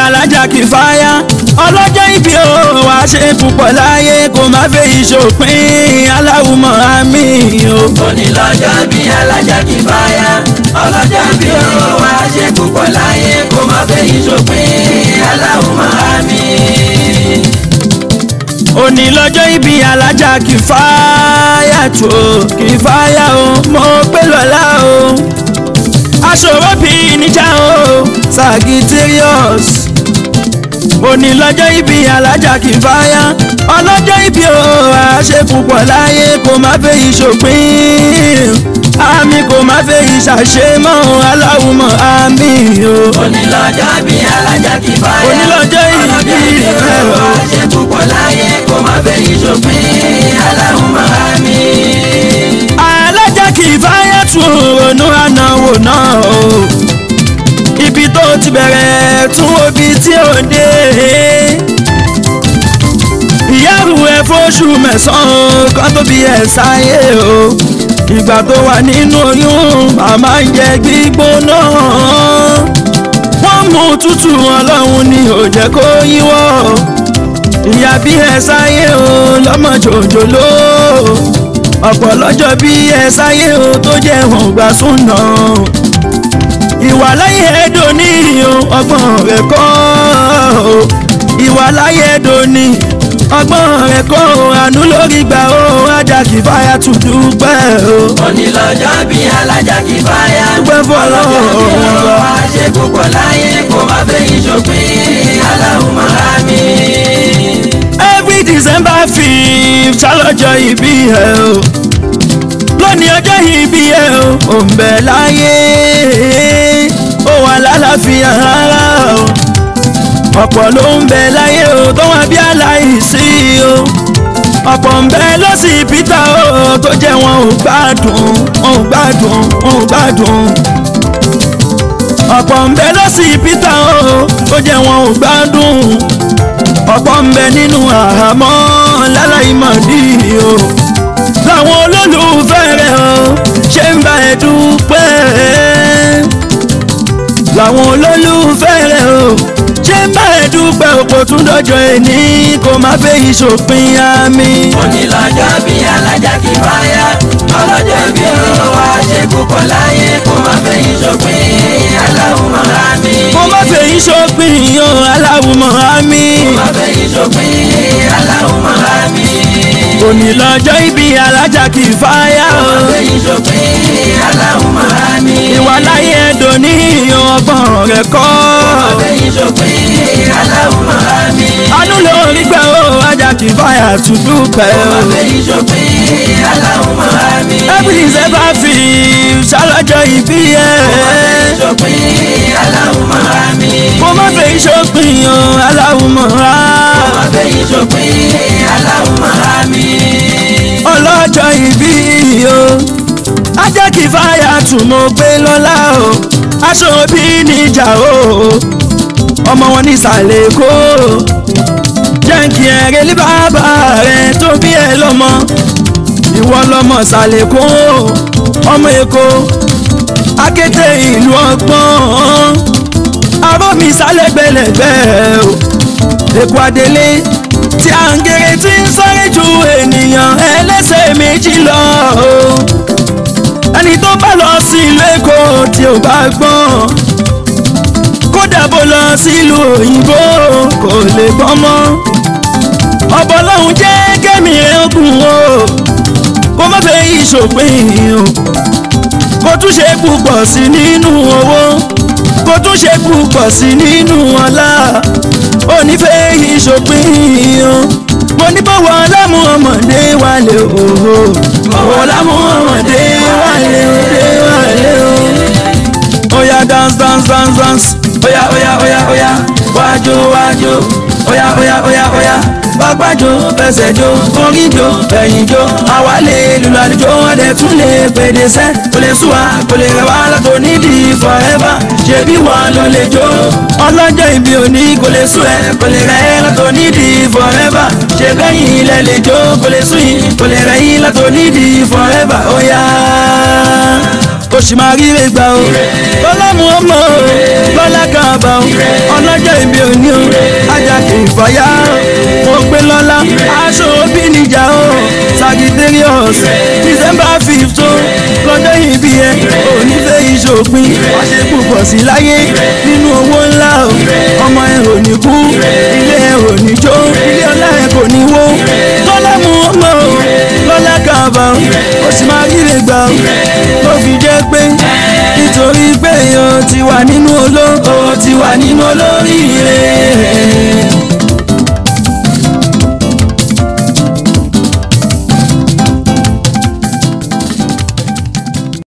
alájà kì í fáyà ọlọ́jọ́ ìbí o wá ṣe púpọ̀ láyé kó má fẹ́ ìṣòpin aláwùmọ̀ àmì o. òní lọ́jọ́ bí alájà kì í fáyà ọlọ́jọ́ bí ó wá ṣe púpọ̀ láyé kó má fẹ́ ìṣòpin aláwùmọ̀ àmì. òní lọ́jọ́ ìbí alájà kì í fáyà tó kì í fáyà o mo pé lọ́la o aṣòro bí níjà o Sagittarius òní lọ́jọ́ ìbí alájà kì í fáyà ọlọ́jọ́ ìbí o àṣẹ púpọ̀ láyé kó má fẹ́ ìṣòpin àmì kò má fẹ́ ìṣàṣe mọ́ aláwùmọ̀ àmì o. òní lọ́jọ́ bí alájà kì í fáyà Òní lọ́jọ́ ìbí ọlọ́jọ́ bí ó rẹ̀ o. wá ṣe púpọ̀ láyé kó má fẹ́ ìṣòpin aláwùmọ̀ àmì. alájà kì í fáyà tún ronú ànáwó náà o ibi tó ti bẹ̀rẹ̀ tún obi tí ò dé ìyáàrú ẹ fóṣù mẹ́sàn-án kan tó bí ẹ sáyé o ìgbà tó wà nínú oyún màmá ń jẹ gbígbóná wọ́n mú tútù ọlọ́run ni ò jẹ́ kó yíwọ́ ìyá bí ẹ sáyé o lọ́mọ jòjòló ọ̀pọ̀ lọ́jọ́ bí ẹ sáyé o tó jẹ́ wọn gbà súnà ìwà láyé ẹ̀dọ́ ní o ọgbọ́n rẹ̀ kọ́ o ìwà láyé ẹ̀dọ́ ní ọgbọ́n rẹ̀ kọ́ o àánú lórí gbà o ajá kì í fàyà tún dúpẹ́ o. òní lọ́jọ́ bí alájà kì í fáyà Dúpẹ́ fọ́lọ́run ọlọ́jọ́ bí ó wa. wá ṣe púpọ̀ láyé kó má fẹ́ ìṣòpin aláwùmọ̀ àmì. every december fifth ṣàlọ́jọ́ ìbí ẹ o lónìí ọjọ́ ìbí ẹ o ò ń bẹ láyé ó wà lálàáfíà rárá o ọ̀pọ̀ ló ń bẹ láyé o tó wà bí aláìsí o ọ̀pọ̀ ń bẹ lọ́sibítà o tó jẹ́ wọn ò gbádùn wọn ò gbádùn wọn ò gbádùn ọ̀pọ̀ ń bẹ lọ́sibítà o tó jẹ́ wọn ò gbádùn ọ̀pọ̀ ń bẹ nínú àhámọ́ láláìmọ̀dí o làwọn olólùfẹ́ rẹ̀ o ṣe ń bá ẹ dúpẹ́ làwọn olólùfẹ́ rẹ̀ o ṣe ń bá ẹ dúpẹ́ òpó tún dọ́jọ́ ẹni kò má fẹ́ ìṣòpin àmì. òní lọ́jọ́ bí alájà kì í fáyà ọlọ́jọ́ bí ó wá ṣe púpọ̀ láyé kó má fẹ́ ìṣòpin aláwùmọ̀ àmì. kò má fẹ́ ìṣòpin o aláwùmọ̀ àmì. kó má fẹ́ ìṣòpin aláwùmọ̀ àmì. òní lọ́jọ́ ìbí alájà kì í fáyà kó o. má fẹ́ ìṣòpin aláwùmọ̀ àmì. ìwà láyé ẹ̀dùn ní ọgbọ̀n rẹ̀ kọ́. kó má fẹ́ ìṣòpin aláwùmọ̀ àmì. anú lórí gbẹ o ajá kì í fàyà tún dúpẹ́ kó má o. fẹ́ ìṣòpin aláwùmọ̀ àmì. every december fi ṣàlọ́jọ́ ìbí ẹ̀. ìṣòpin aláwùmọ̀ àmì. kó má fẹ́ ìṣòpin o aláwùmọ̀ rà. kó má fẹ́ ìṣòpin aláwùmọ̀ àmì. ọlọ́jọ́ ìbí o ajá kì í fàyà tún mo gbé lọ́lá o aṣọ òbí níjà o ọmọ wọn ní ìsàlẹ̀ èkó jẹ́ǹkì ẹ̀rẹ́ lé bàbá rẹ̀ tó bí ẹ lọ́mọ ìwọ lọ́mọ ìsàlẹ̀ èkó ọmọ èkó akété ìlú ọgbọ́n arọ́ mi sálẹ̀ gbẹlẹ̀gbẹ́ o èkó adélé tí à ń gèrè tí ń sáré ju ènìyàn ẹlẹ́sẹ̀ méjì lọ o ẹni tó bá lọ sí ìlú èkó tí ò bá gbọ́n kódà bó lọ sílùú òyìnbó kò lè gbọ́n mọ́ ọ̀bọ̀ lọ́hùn jẹ́ kẹ́mi rẹ̀ ogun o kó má fẹ́ ìṣòpin o kó tún ṣe púpọ̀ sí nínú owó kó tún ṣe púpọ̀ sí nínú ọlá onífẹ́ ìṣòpin o mo ní bọ́wọ́ lámú ọmọdé wálé o bọ́wọ́ lámú ọmọdé wálé o wálé o oya dance dance dance dance oya oya oya oya wájú wájú oya oya oya oya pápájó fẹsẹ̀ jó orí jó ẹ̀yìn jó àwa lè lùlù àlùjọ wọn dẹ̀ tún lè pèdè sẹ́ kò lè sú wa kò lè rẹ̀ wá látò nídìí forever ṣebí wọn ló lè jó ọlọ́jọ́ ìbí òní kò lè sú ẹ kò lè rẹ̀ ẹ́ látò nídìí forever ṣe bẹ́yìn ilẹ̀ lè jó kò lè sú yìí kò lè rẹ̀ yìí látò nídìí forever oya ó sì máa ríre gbà ó lọ́lá mu ọmọ ó lọ́lá kan àbá ó ọlọ́jọ́ ìbí òní kìfàyà mo gbé lọ́lá aṣọ òbí níjà o Sagittarius December fifth o lọ́jọ́ ìbí ẹ onífẹ́ ìṣòpin wọ́n ṣe púpọ̀ sí láyé nínú owó ńlá o ọmọ ẹ ò ní kú ilé ẹ ò ní jó ilé ọlá ẹ kò ní wó tọ́lá mú ọmọ o lọ́lá kàbà o ó sì máa ríre gbà o tó fi jẹ́ pé nítorí pé o ti wà nínú olóko ó ti wà nínú olórí